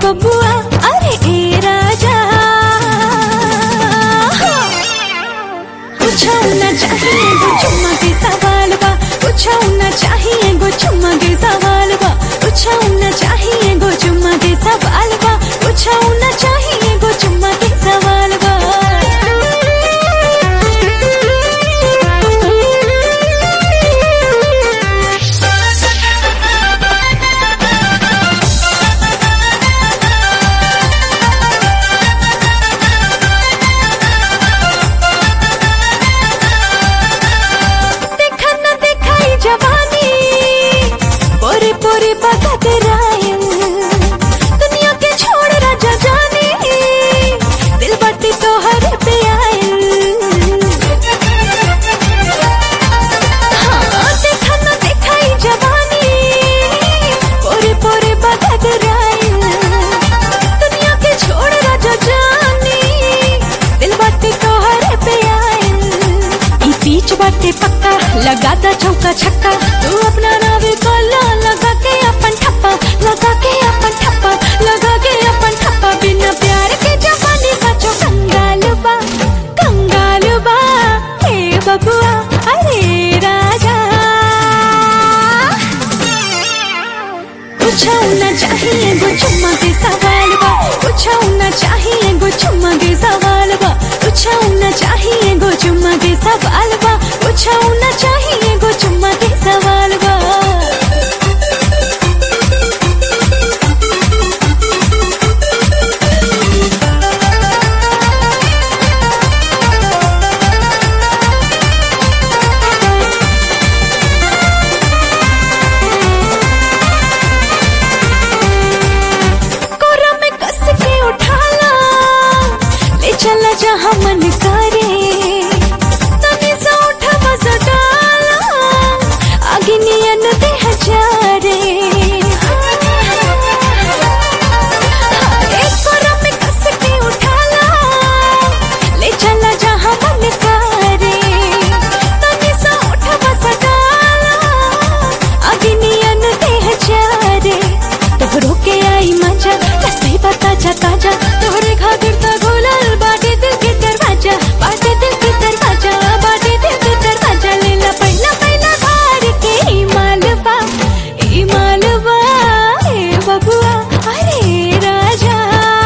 बबुआ अरे ए राजा कुछ न चाहिए गो चुम्मा के सवाल बा कुछ न चाहिए गो चुम्मा के सवाल बा कुछ न चाहिए गो चुम्मा के सवाल बा कुछ न चाहिए गो चुम्मा के सवाल बा देखा न दिखाई जवानी पूरी पूरी बगत रायल दुनिया के छोड़ राजा जाने दिल बत्ती तो हर पे आयल हाँ देखा न दिखाई जवानी पूरी पूरी बगत रायल दुनिया के छोड़ राजा जाने दिल बत्ती तो हर पे आयल ई बीच बाटे पक्का लगाता चौका छक्का तू अपना नावे कोला लगा के अपन ठप्पा लगा के अपन ठप्पा लगा के अपन ठप्पा बिना प्यार के जवानी सचो कंगाल बा कंगाल बा हे बबुआ अरे राजा कुछ न चाहिए गो चुम्मा के सवाल बा कुछ न चाहिए गो चुम्मा के सवाल बा कुछ न चाहिए गो चुम्मा के सवाल बा कुछ न चाहिए गो चुम्मा के सवाल बा कोरा में कस के उठाला ले चला जहाँ मन करे तने सा उठा मजा डाला आगे नियन दे हजारे एक कोरा में कस के उठाला ले चला जहाँ मन करे तने सा उठा मजा डाला आगे नियन दे हजारे तोहरो के आई मजा रस्ते बता जा ताजा तोहरे खातिर त गोलल बाटे दिल के दरवाजा बाटे दिल के दरवाजा बाटे दिल के दरवाजा लेला पहला पहला घर के ई मालवा ई मालवा ए बबुआ अरे राजा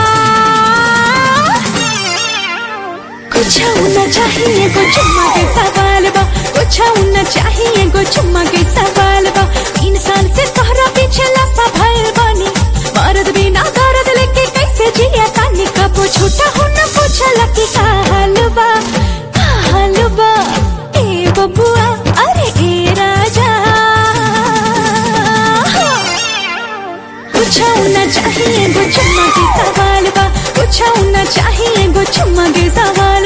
कुछ न चाहिए गो चुम्मा के सवाल बा कुछ न चाहिए गो चुम्मा के सवाल बा तीन साल से तोहरा पीछे लसा भइल बानी मर्द बिना दर्द लेके कैसे जिया तानी कबो छूटा हो न पूछला कि का हाल बा का हाल बा ए बबुआ अरे ए राजा कुछ न चाहिए गो चुम्मा के सवाल बा कुछ न चाहिए गो चुम्मा के सवाल